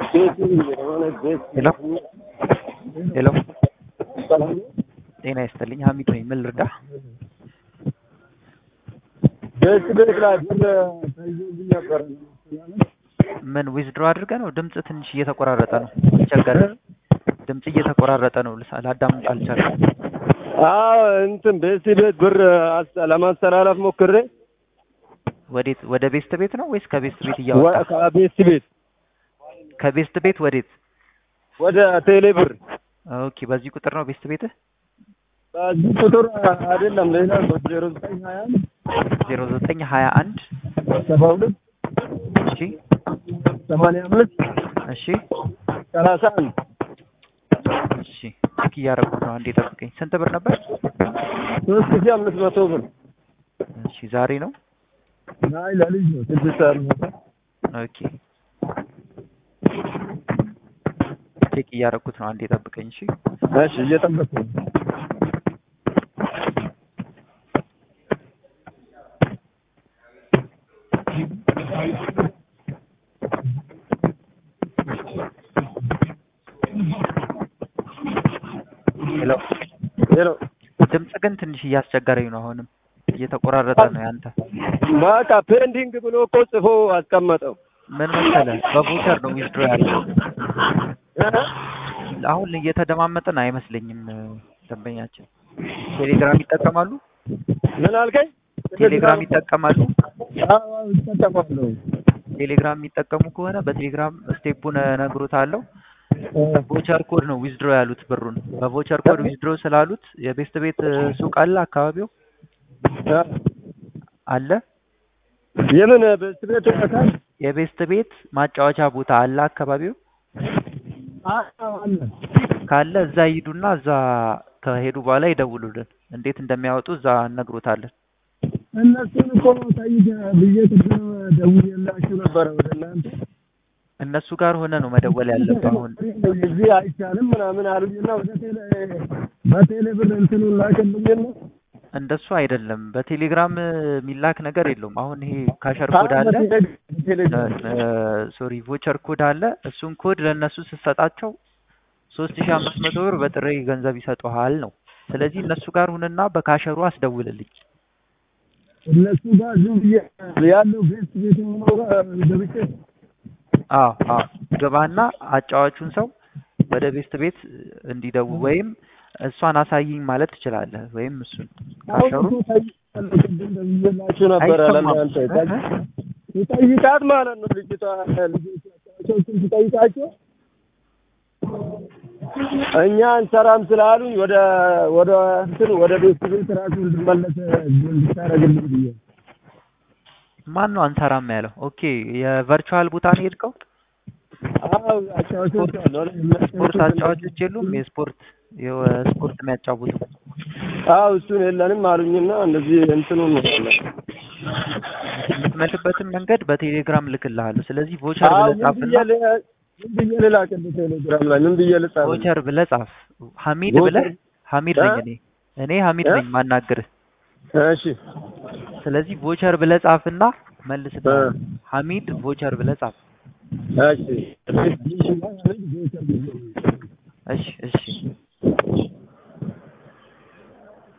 ሄሎ ሄሎ ጤና ይስጥልኝ ሀሚድ ነኝ ምን ልርዳህ ቤት ቤት ላይ ብር ተይዞብኝ ነበር። ምን ዊዝድሮ አድርገህ ነው ድምፅ ትንሽ እየተቆራረጠ ነው ቸገረ ድምፅ እየተቆራረጠ ነው ልሳ- ላዳምጥ አልቻልኩም አዎ እንትን ቤት ቤት ብር አስ- ለማስተላለፍ ሞክሬ ወዴት ወደ ቤስት ቤት ነው ወይስ ከቤስት ቤት እያወጣ ወ- ከቤት ቤት ከቤስት ቤት ወዴት ወደ ቴሌ ብር ኦኬ በዚህ ቁጥር ነው ቤስት ቤትህ በዚህ ቁጥር አይደለም ሌላ ዜሮ ዘጠኝ ሀያ አንድ ዜሮ ዘጠኝ ሀያ አንድ ሰባ ሁለት እሺ ሰማንያ አምስት እሺ ሰላሳ አንድ እሺ ቼክ እያደረኩት ነው አንዴ ጠብቀኝ ስንት ብር ነበር ሶስት ሺህ አምስት መቶ ብር እሺ ዛሬ ነው አይ ለልጅ ነው ስድስት ሰዓት ነው። ኦኬ ቼክ እያደረኩት ነው አንዴ ጠብቀኝ እሺ እሺ እየጠበቅኩ ነው። ሄሎ ሄሎ ድምፅ ግን ትንሽ እያስቸገረኝ ነው አሁንም እየተቆራረጠ ነው ያንተ በቃ ፔንዲንግ ብሎ እኮ ጽፎ አስቀመጠው። ምን መሰለህ በቮቸር ነው ዊዝድሮ ያለው አሁን እየተደማመጥን አይመስለኝም ደንበኛችን ቴሌግራም ይጠቀማሉ ምን አልከኝ? ቴሌግራም ይጠቀማሉ አዎ ይጠቀማለሁ። ቴሌግራም የሚጠቀሙ ከሆነ በቴሌግራም ስቴፑን እነግሮታለሁ ቮቸር ኮድ ነው ዊዝድሮ ያሉት ብሩን በቮቸር ኮድ ዊዝድሮ ስላሉት የቤስት ቤት ሱቅ አለ አካባቢው አለ የምን ቤት ቤት ወጣታል? የቤስት ቤት ማጫወቻ ቦታ አለ አካባቢው አዎ አለ። ካለ እዛ ይሂዱና እዛ ከሄዱ በኋላ ይደውሉልን እንዴት እንደሚያወጡ እዛ እነግሮታለን እነሱን እኮ ጠይቄ ብዬ ቅድም ደውዬላችሁ ነበረ ወደ እናንተ እነሱ ጋር ሆነ ነው መደወል ያለብህ አሁን እዚህ አይቻልም ምናምን አሉኝና ወደ ቴሌ በቴሌ ብር እንትኑን ላክልኝና እንደሱ አይደለም በቴሌግራም የሚላክ ነገር የለውም አሁን ይሄ ካሸር ኮድ አለ ሶሪ ቮቸር ኮድ አለ እሱን ኮድ ለእነሱ ስትሰጣቸው ሶስት ሺህ አምስት መቶ ብር በጥሬ ገንዘብ ይሰጡሃል ነው ስለዚህ እነሱ ጋር ሁንና በካሸሩ አስደውልልኝ እነሱ ጋር ዝም ብዬ ያለው ቤት ቤት የሚለው ጋር ገብቼ አዎ አዎ ግባና አጫዋቹን ሰው ወደ ቤስት ቤት እንዲደው ወይም እሷን አሳይኝ ማለት ትችላለህ ወይም እሱን አሁን ካሸሩ እኮ ጠይቄያለሁ፣ ቅድም ደውዬላችሁ ነበረ አይሰማም ለእናንተ ይጠይቃት ማለት ነው ልጅቷ ልጆቻቸውን ትጠይቃቸው እኛ እንሰራም ስላሉኝ ወደ ወደ እንትን ወደ ቤት ቤት ራሱ እንድመለስ እንድታደርግልኝ ብዬ ማን ነው አንሰራም ያለው ኦኬ የቨርቹዋል ቦታ ነው የሄድከው አዎ አጫዋቾች አሉ አይደል? ስፖርት አጫዋቾች የሉም የስፖርት የስፖርት የሚያጫውቱ አዎ እሱን የለንም አሉኝና እንደዚህ እንትኑን ነው የምትመልስበትን መንገድ በቴሌግራም ልክልሃለሁ ስለዚህ ቮቸር አዎ ብለህ ምን ጻፍና ብዬ ል- ምን ብዬ ልላክልህ ቴሌግራም ላይ ምን ብዬ ልጻፍ ቮቸር ብለህ ጻፍ ሀሚድ ቮቸር- ብለህ ሀሚድ ነኝ እኔ እኔ ሀሚድ እ? ነኝ ማናግርህ እሺ ስለዚህ ቮቸር ብለህ ጻፍና መልስና እ። ሀሚድ ቮቸር ብለህ ጻፍ እሺ እሺ እሺ